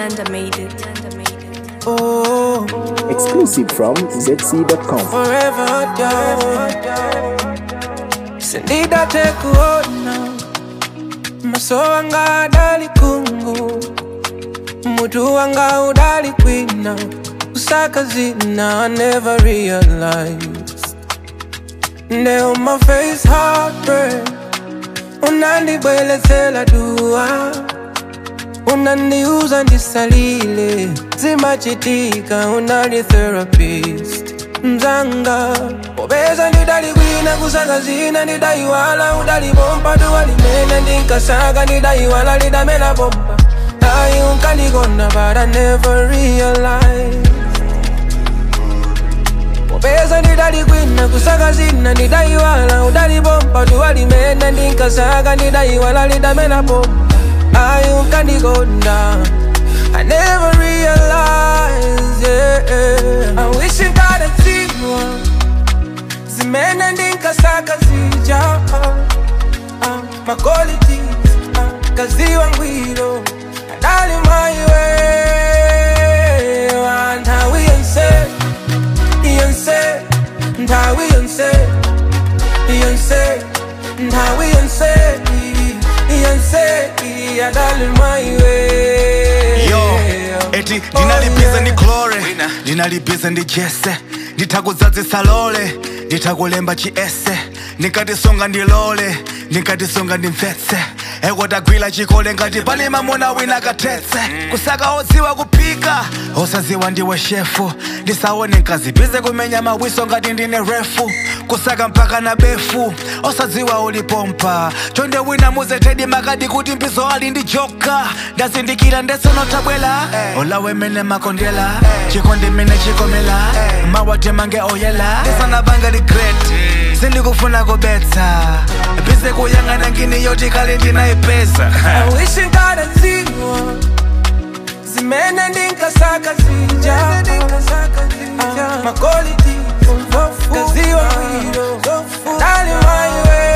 Nyanda made it. Oh, Exclusive from ZC.com. forever down. Sindida tekuona maso wanga adali kungu mutu wanga udali kwina kusaka zina I never realized Now my face heartbreak unandibwelezela dua unaniuza ndisalile zimachitika unali therapist mzanga popeza ndidalikwina kusaka zina ndidaiwala udalibompa duwalimene ndinkasaka ndidaiwala lidamela bomba ayi unkandikonda but I never realized popeza ndidalikwina kusaka zina ndidaiwala udalibompa duwalimene ndinkasaka ndidaiwala lidamela bomba ayi unkandikonda I never realized, yeah. I wish I got a zero. Zimene ndinkasaka zija uh, My qualities uh, kaziwa ngwiro Adali my way Ntawi yonse Yonse Ntawi yonse Yonse Ntawi yonse Yonse Adali my way yo eti ndinalibize ndi glore ndinalibize ndi jese nditakudzadzisa lole nditakulemba chiese ndinkatisonga ndilole ndinkatisonga ndimvetse ekotagwira chikole ngati pali mamuna wina kathetse kusaka odziwa kuphika osadziwa ndiwe shefu ndisaone nkazibize kumenya mawiso ngati ndine refu kusaka mpaka na befu osadziwa ulipompa chonde wina muzetedi makadi kuti mbizo ali ndi joka ndazindikira ndesonotabwela olawe mene makondela chikondi mene chikomela mawate mange oyela ndisanabanga regret sindikufuna kubetsa bize kuyang'ana ngini yoti kale ndinayipeza I wish I got a zero Zimene ndinkasaka zija uh, My quality Kaziwa ngwiro Dali my way